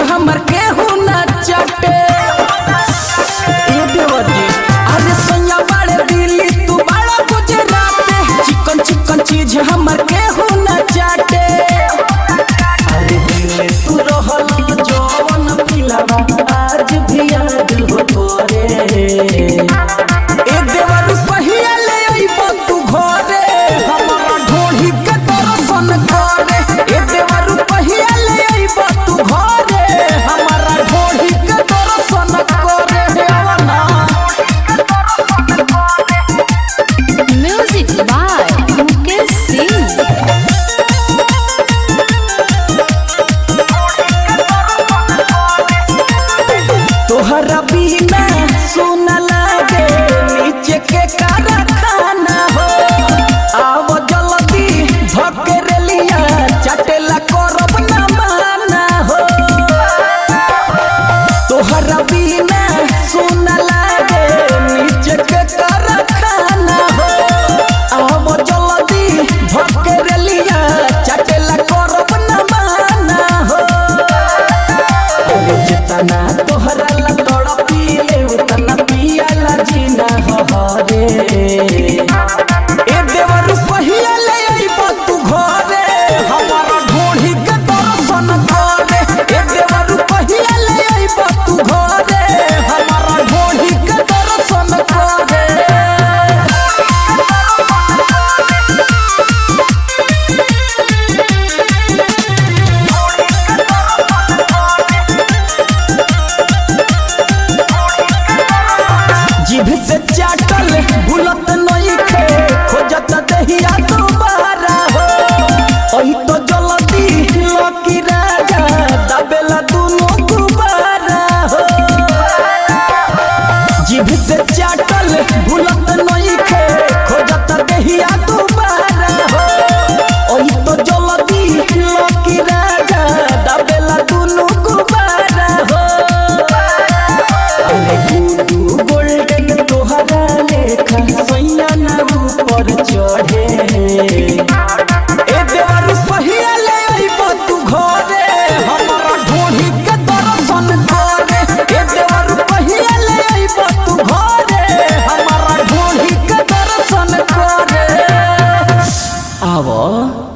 हमर केहू न चटे ए देवरी अरे सैया बड़े दिल्ली तू बड़ा गुजरात चिकन चिकन चीज हमर केहू न चाटे अरे दिल तू रहल जवन पिलावा आज भी याद हो तोरे ए देवर पहिया ले अइबो तू घरे हमरा ढोढ़ी के दर्शन करे ए देवर पहिया ले अइबो तू घरे हमरा ढोढ़ी के दर्शन करे हेवना Music by Mukesh Singh. तोहरा बिना सुन लागे नीचे के कारखाना हो आव जल्दी धके लिया चटेला करब ना माना हो तोहरा बिना सुन लागे नीचे के कारखाना हो आव जल्दी धके लिया चटेला करब ना माना हो अरे जितना तोहरा ला तड़पीले उतना पियाला जीना हरे ए देवर पहिया ले अइबो तू घरे हमारा ढोढ़ी के दर्शन करे ए देवर पहिया ले अइबो तू घरे हमारा ढोढ़ी के दर्शन करे जीभ से चाटल भूलत नइखे खोजत दहिया दोबारा हो ओही तो जल्दी लकी राजा दबेला दुनो गुबारा हो जीभ से चाटल भूलत नइखे खोजत दहिया दोबारा हो ओही तो जल्दी लकी राजा दबेला दुनो गुबारा हो अरे गुडू गोल्डन तोहरा लेखा सैया ना ऊपर चढ़े ए देवर पहिया ले अइबो तू घरे हमरा ढोढ़ी के दर्शन करे ए देवर पहिया ले अइबो तू घरे हमरा ढोढ़ी के दर्शन करे आवा